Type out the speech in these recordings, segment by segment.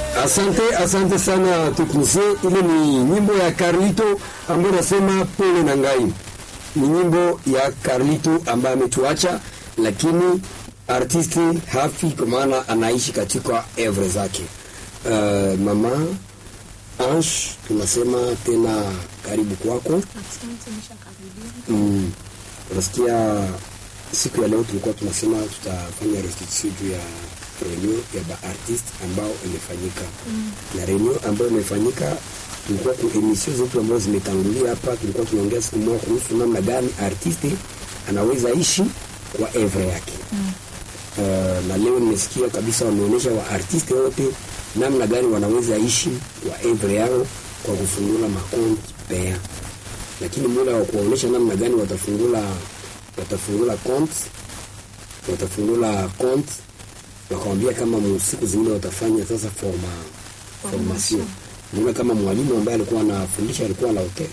Asante, asante sana teknisie. Ile ni nyimbo ya Carlito ambayo nasema pole na ngai. Ni nyimbo ya Carlito ambaye ametuacha, lakini artisti hafi kwa maana anaishi katika evre zake. Uh, mama Ange, tunasema tena karibu kwako. Asante, nishakaribia. Mm, unasikia siku ya leo tulikuwa tunasema tutafanya restitution juu ya reunion ya baartist ambao imefanyika Mm. na reunion ambayo imefanyika tulikuwa ku emission zetu ambazo zimetangulia hapa, tulikuwa tunaongea siku moja kuhusu namna gani artiste anaweza ishi kwa evre yake Mm. uh, na leo nimesikia kabisa wameonyesha wa artiste wote namna gani wanaweza ishi kwa evre yao kwa kufungula makonti pea, lakini muda wa kuwaonyesha namna gani watafungula watafungula konti watafungula konti, wakawambia kama mu- siku zingine watafanya sasa forma formation. Naona kama mwalimu ambaye alikuwa anafundisha alikuwa na hotel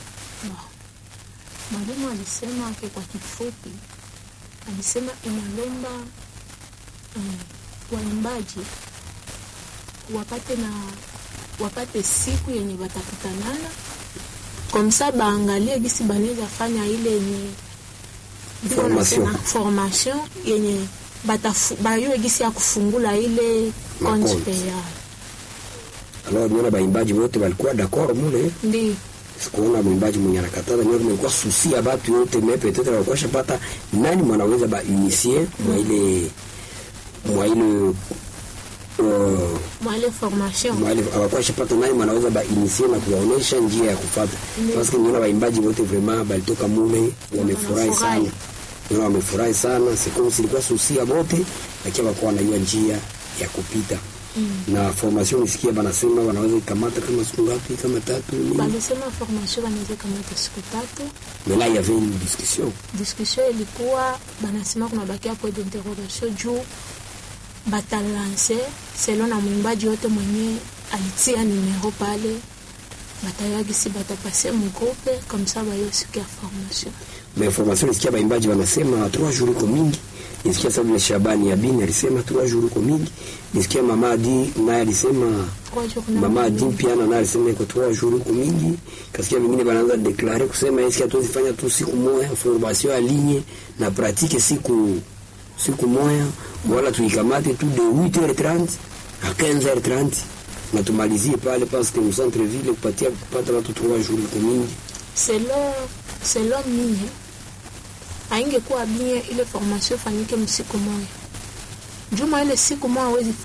Mwalimu alisema ake kwa kifupi, alisema inalomba um, waimbaji wapate na wapate siku yenye watakutanana komsa, baangalie gisi banaweza fanya ile yenye ndio Formation. nasema formation yenye batafu- bayue gisi ya kufungula ile Makonti. compte payable. alors niona baimbaji wote walikuwa d'accord mule Ndio sikuona mwimbaji mwenye anakataza nyo kumekuwa susi ya batu yote me peut-être walikuwa shapata nani mwanaweza ba initier mwa ile mwa ile uh, mwa ile formation mwa ile hawakuwa shapata nani mwanaweza ba initier na kuwaonesha njia ya kufuata Ndiyo. parce que niona waimbaji wote vraiment balitoka mule wamefurahi sana Wanafurahi. niona wamefurahi sana c'est comme si ilikuwa susi ya wote lakini wakuwa wanajua njia ya kupita Mm. na formation nisikia banasema wanaweza ikamata kama siku ngapi kama tatu nini balisema formation banaweza kamata siku tatu. mais là il y avait une discussion Discussion ilikuwa banasema kuna bakia point d'interrogation juu batalanse selo na mwimbaji yote mwenye alitia numero pale batayagisi batapase mugrupe komsa bayo siku ya formation. mais formation nisikia baimbaji wanasema trois jours iko mingi nisikia sababu vile Shabani Abini alisema trois jours iko mingi nisikia mama Adi naye alisema Kwa hiyo kuna mama Adi mwingine- pia naye alisema iko trois jours iko mingi kasikia vingine banaanza deklare kusema eski hatuwezi fanya tu siku moja formation ya ligne na pratique siku siku moja wala tuikamate tu de 8h30 à 15h30 na tumalizie pale parce que mu centre ville kupatia kupata watu trois jours iko mingi selo selo mie aingekuwa bien ile formation fanyike msiku moya juma ile siku moja awezi